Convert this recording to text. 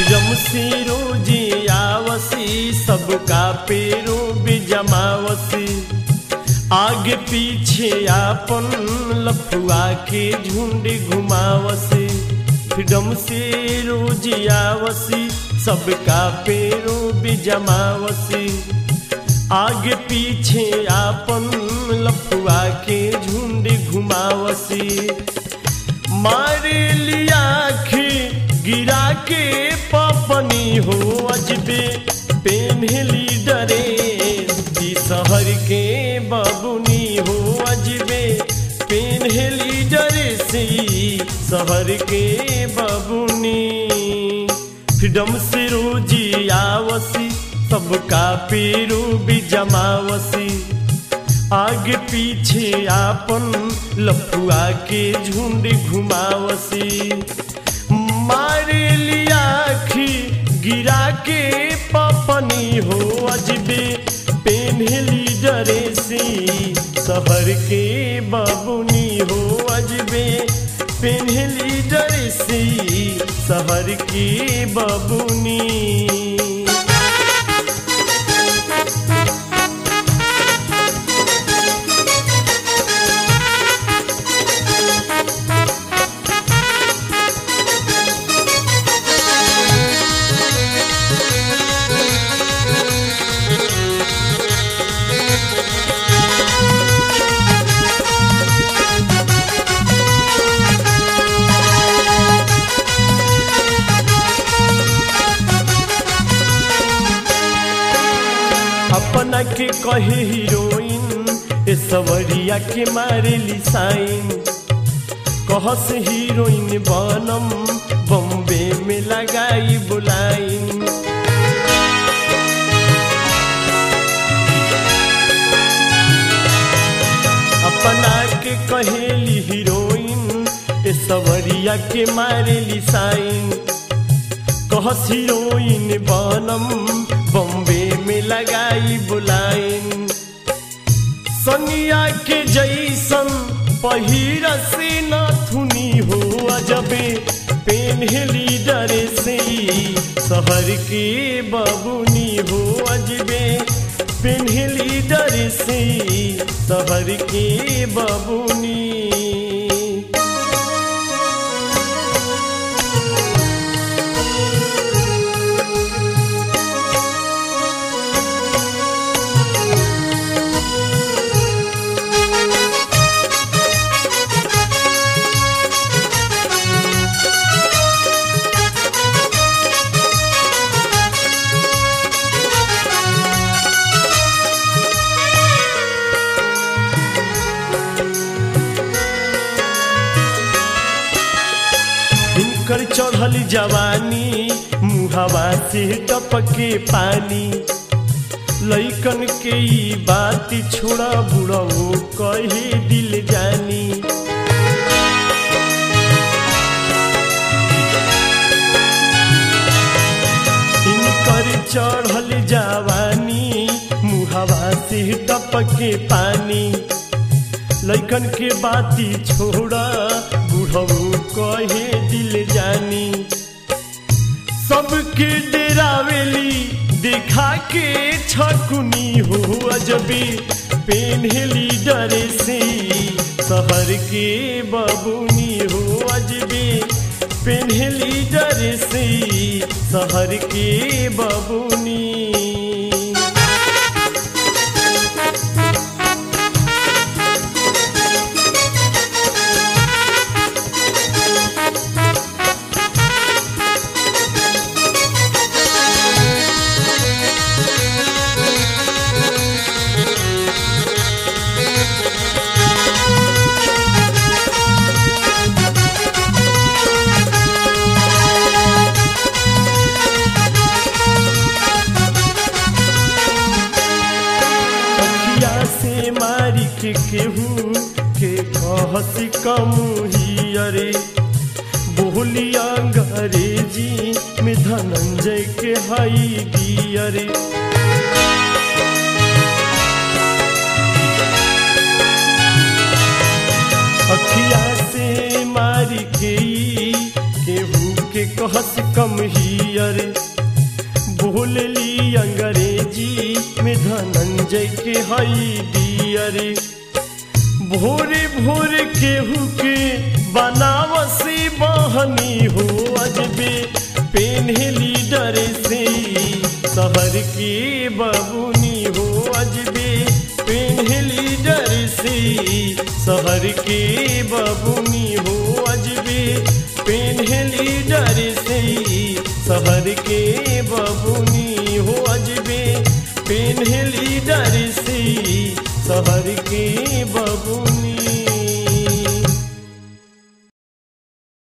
freedom से रोजे आवसी सबका पेरो बिजमावसी आगे पीछे आपन लफुआ के झुंड घुमावसी फ्रीडम से रोज आवसी सबका पेरो बिजमावसी आगे पीछे आपन लफुआ के झुंड घुमावसी मारे लिया आखी गिरा के पपनी हो अजबे पेन्हली डरे ई शहर के बबुनी हो अजबे पेन्हली डरे से शहर के बबुनी फ्रीडम से रोजी आवसी सबका पेरू भी जमावसी आगे पीछे आपन लफुआ के झुंड घुमावसी मारे लिया आखी गिरा के पपनी हो अजबे पेन्हली डरे सी शहर के बबुनी हो अजबे पेन्हली डरे सी शहर की बबुनी अपना के कहे हीरोइन ए सवरिया के मारे साइन कहस हीरोइन बनम बॉम्बे में लगाई बुलाइन अपना के कहेली हीरोइन ए सवरिया के मारे साइन कहस हीरोइन बनम बॉम्बे में लगाई बुलाइन सनिया के जैसन पहिर से नथुनी हो अजबे पेन्हली डरे से शहर के बबुनी हो अजबे पेन्हली डरे से शहर के बबुनी इनकर चढ़ल जवानी मुहवा से टपके पानी लैकन के ई बात छोड़ा बुढ़ऊ कहे दिल जानी इनकर चढ़ल जवानी मुहवा से टपके पानी लैकन के बाती छोड़ा बुढ़ऊ कहे दिल जानी सबके डेरावेली देखा के छकुनी हो अजबी पेन्हली डरे से शहर के बबुनी हो अजबी पेन्हली डरे से शहर के बबुनी अखिया से मारी के केहू के कहसी कमुही अरे बोली अंग्रेजी में धनंजय के हई दियरे अखिया से मारी के ई केहू के कहस कम हियर बोलली अंग्रेजी में धनंजय के हई डियर भोरे भोरे केहू के बनावसी बहनी हो अजबे पेन्हली डरे से शहर के बबुनी हो अजबे पेन्हली डरे से शहर के बबुनी हो अजबे पेन्हली डरे से शहर के बबुनी हो अजबे पेन्हली डरे से शहर के बबुनी